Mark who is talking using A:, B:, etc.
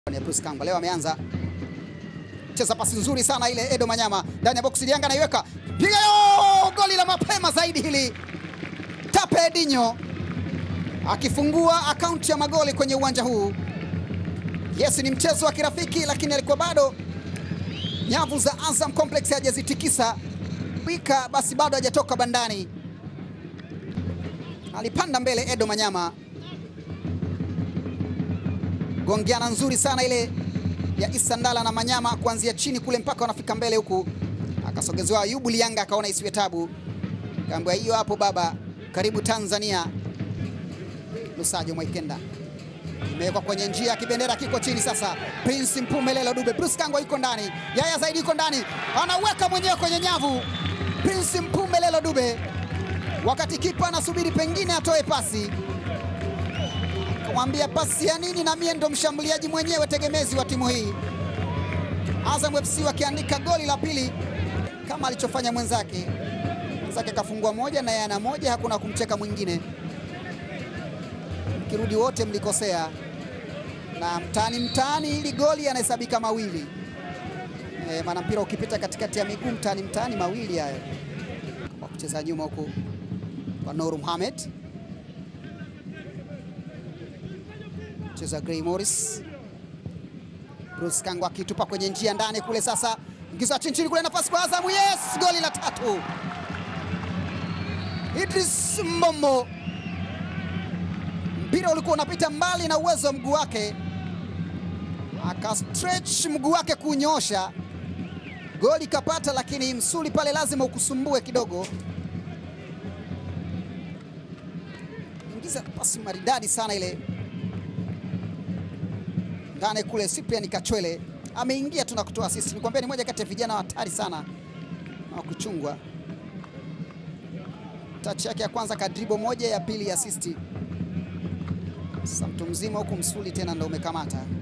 A: Bruce Kangwa leo ameanza cheza pasi nzuri sana ile, Edo Manyama ndani ya boksi, Yanga anaiweka piga yo, goli la mapema zaidi hili, Tape Edinho akifungua akaunti ya magoli kwenye uwanja huu. Yes, ni mchezo wa kirafiki, lakini alikuwa bado nyavu za Azam Complex hajazitikisa wika, basi bado hajatoka bandani. Alipanda mbele Edo Manyama, gongeana nzuri sana ile ya Issa Ndala na Manyama kuanzia chini kule mpaka wanafika mbele huku, akasogezewa Ayubu Lianga, akaona isiwe tabu, kaambia hiyo hapo baba, karibu Tanzania. Lusajo Mwaikenda imewekwa kwenye njia, kibendera kiko chini sasa. Prince Mpumelelo Dube, Bruce Kangwa yuko ndani, Yaya Zaidi yuko ndani, anaweka mwenyewe kwenye nyavu. Prince Mpumelelo Dube, wakati kipa anasubiri pengine atoe pasi, akamwambia pasi ya nini, na mie ndo mshambuliaji mwenyewe tegemezi wa timu hii. Azam FC wakiandika goli la pili kama alichofanya mwenzake. Mwenzake kafungua moja na yeye ana moja, hakuna kumcheka mwingine Kirudi wote mlikosea, na mtaani mtaani hili goli yanahesabika mawili e, maana mpira ukipita katikati ya miguu mtaani mtaani mawili hayo. Kwa kucheza nyuma huku kwa Noor Mohamed, cheza Gray Morris, Bruce Kangwa akitupa kwenye njia ndani kule, sasa ingiza chini chini kule, nafasi kwa Azamu. Yes, goli la tatu, Idris Mbombo mpira ulikuwa unapita mbali na uwezo wa mguu wake, aka stretch mguu wake kunyosha, goli kapata, lakini msuli pale lazima ukusumbue kidogo. Ingiza pasi maridadi sana ile ndani kule. Cyprian Kachwele ameingia tu na kutoa assist. Nikwambia ni moja kati ya vijana hatari sana na kuchungwa. Touch yake ya kwanza kadribo moja, ya pili ya assist sasa mtu mzima huku msuli tena ndo umekamata.